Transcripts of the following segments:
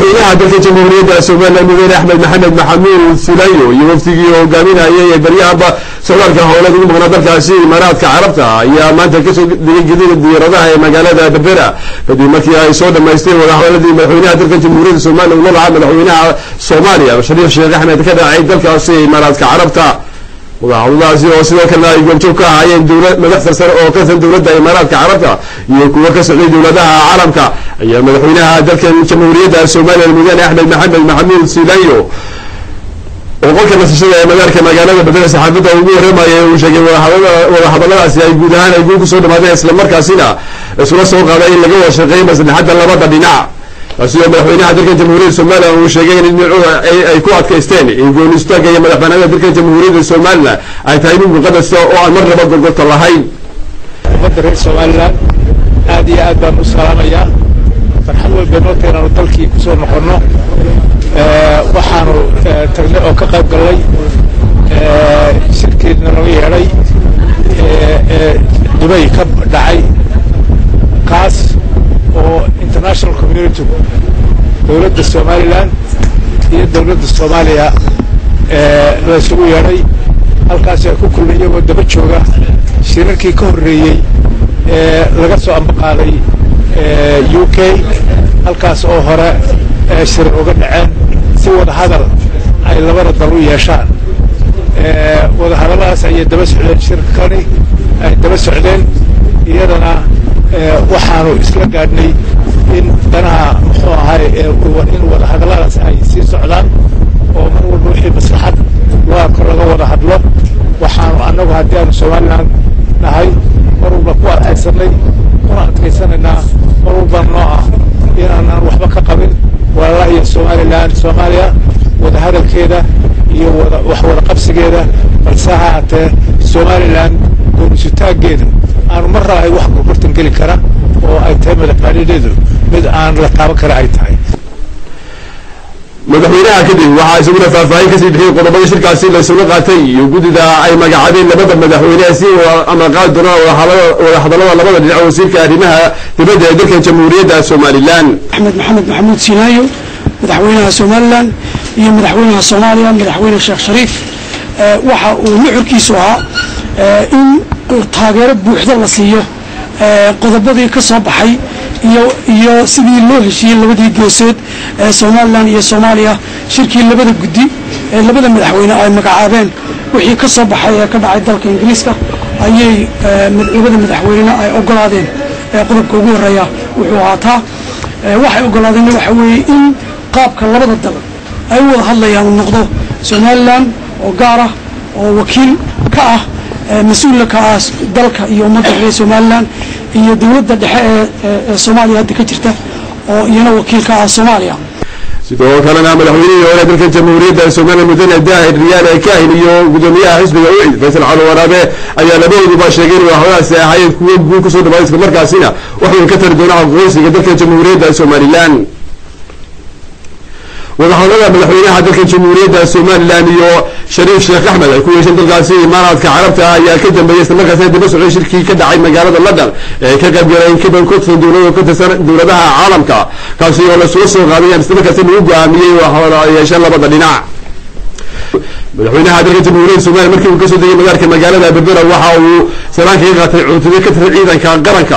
madaxweynaha dalka jamhuuriyadda somalilan mudane axmed maxamed maxamuud sulayo iyo waftigii hogaaminayay ee baryahaba socdaalka howlada ugu maqnaa dalkaasi imaaraadka carabta ayaa maanta kasoo degay gedida diyaaradaha ee magaalada berbera kadib markii ay soo dhamaysteen wadahadaladii madaxweynaha dalka jamhuuriyadda somalilan ula lahaa madaxweynaha soomaaliya shariif sheekh axmed ka dhacay dalkaasi imaaraadka carabta wadahadaladaasi oo sidoo kalena ay goobjoog ka ahaayeen dowlad madax sarsare oo ka tirsan dowladda imaaraadka carabta iyo kuwo ka socday dowladaha caalamka ayaa madaxweynaha dalkan jamhuuriyadda somalilan mudane axmed maxamed maxamuud silayo oo qolka nasashada ee madaarka magaalada bedela saxaafadda ugu warramaya uu sheegay wadahadaladaasi ay guud ahaan ay guul kusoo dhamaadeen islamarkaasina isula soo qaaday in laga wada shaqeeyo maslaxadda labada dhinac taasi oo madaxweynaha dalkan jamhuuriyadda somalilan uu sheegay in dhinacuhu ay ku adkaysteen in goon istaaga iyo madaxbanaanida dalkan jamhuuriyadda somalilan ay tahay mid muqadasa oo aan mar naba gorgorta lahayn ummadda reer somalilan aad iyo aad baan u salaamayaa farxad walba noo teenaanu dalkii kusoo noqonno waxaanu tagnay oo ka qayb gallay shirkeedna laga yeedhay dubay ka dhacay kaas oo international community dowladda somalilan iyo dowladda soomaaliya la isugu yeedhay halkaas ay ku kulmay iyagoo daba jooga shirarkii ka horreeyey ee laga soo ambaqaaday u k halkaas oo hore shir uga dhaceen si wada hadal ay labada dal u yeeshaan wada hadalladaas ayay daba socdeen shirkani ay daba socdeen iyadana waxaanu isla gaadhnay in danaha muxuu ahay in wada hadalladaas ay sii socdaan oo mar walba wixii maslaxad loo arko laga wada hadlo waxaanu annagu haddii aanu somalilan nahay mar walba ku adkaysanay kuna adkaysanaynaa mar walba noo ah inaanaan waxba ka qabin walaalaha iyo somalilan soomaaliya wada hadalkeeda iyo wada wax wada qabsigeeda balse ha haatee somalilan goonisutaaggeeda aanu mar raahay wax gorgortan geli kara oo ay tahay madaxbaanideedu mid aan la taaban kara ay tahay madaxweynaha kadib waxaa isaguna faahfaahin kasii bixiyey qodobada shirkaasi la isula qaatay iyo guddida ay magacaabeen labada madaxweyne si amaqaadi doonaan wadahadallada labada dhinac wasiirka arrimaha dibadda ee dalkan jamhuuriyadda somalilan axmed maxamed maxamuud sinaayo madaxweynaha somalilan iyo madaxweynaha soomaaliya madaxweyne sheekh shariif waxa uu nuxurkiisu ahaa in taageero buuxda la siiyo qodobadii ka soo baxay iyo iyo sidii loo heshiiyey labadii geesood ee somalilan iyo soomaaliya shirkii labada guddi ee labada madaxweyne ay magacaabeen wixii ka soo baxay ee ka dhacay dalka ingiriiska ayay labada madaxweynena ay ogolaadeen qodobka ugu horeeya wuxuu ahaataa waxay ogolaadeen waxa weeye in qaabka labada dal ay u wada hadlayaan uu noqdo somalilan oo gaar ah oo wakiil ka ah mas-uula ka ah dalka iyo ummadda reer somalilan iyo dowladda dhexe ee soomaaliya hadda ka jirta oo iyana wakiil ka ah soomaaliya sidoo kalena madaxweynihii hore dalka jamhuuriyadda somaliya mudane daahir riyaal kaahin iyo gudoomiyaha xisbiga ucid faysal cali waraabe ayaa labadooduba sheegay in wadahadadaasi ahaayeen kuwo guul kusoo dhawaaday islamarkaasina waxay ka tari doonaan aqoonsiga dalka jamhuuriyadda somalilan wadahadalada madaxweynaha dalka jamhuuriyadda somalilan iyo shariif sheekh axmed ay ku yeesheen dalkaasi imaaraadka carabta ayaa ka dambeeyey islamarkaasina daba socday shirkii ka dhacay magaalada london ee ka qaybgaleen kaban ka tirsan dowlado ka tirsan dowladaha caalamka kaasi oo lasula soo qaadayaan islamarkaasina lagu go-aamiyey waxooda yeesheen labada dhinac madaxweynaha dalka jamhuuriyadda somaliya markii uu kasoo degay magaarka magaalada berbera waxa uu salaan kaga qaatay cutubyo ka tirsan ciidanka qaranka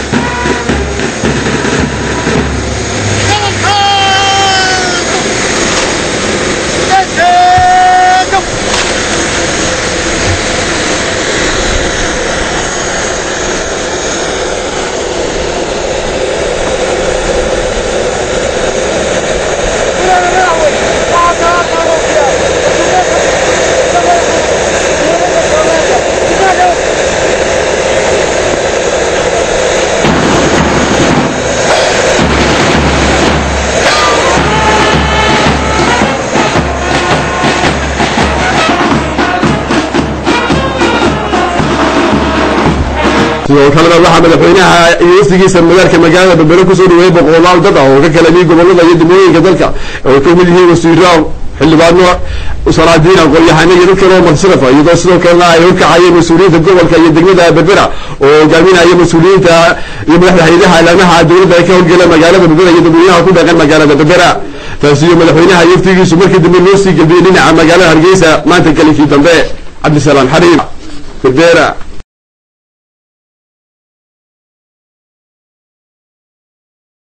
sidoo kalena waxaa madaxweynaha iyo wafdigiisa magaalka magaalada berbere kusoo dhaweeyey boqolaal dad ah oo ka kala yimid gobolada iyo degmooyinka dalka oo ka mid yihiin wasiiro xildhibaano salaadiin aqoon-yahano iyo dad kale oo madsarafa iyadoo sidoo kalena ay horkacayeen mas-uuliyiinta gobolka iyo degmada berbera oo hogaaminaya mas-uuliyiinta iyo madaxda hay-adaha ilaamaha dowladda ay ka howlgela magaalada berbera iyo dadweynaha ku dhaqan magaalada berbera taasiyo madaxweynaha yaftigiisu markii dambe loo sii gelbiyey dhinaca magaalada hargeysa maanta kalinkii dambe cabdisalaam xariib berbera